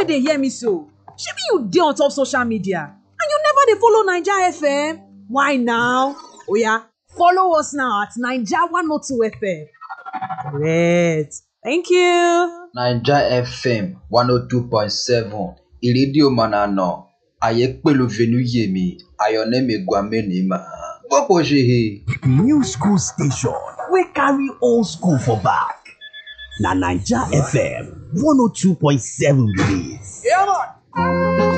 wey dey hear me so shebi you dey on top social media and you never dey follow naija fm why now oya follow us now at naija 102 fm correct thank you. naija fm one oh two point seven ìrédíò mànàná àyè pẹ̀lú venuyemi ayọ̀nẹ́mi gwamenima gbọ́pọ̀ ṣe he. new school station wey carry old school for back na naija fm one oh two point seven be dis. Yeah, man.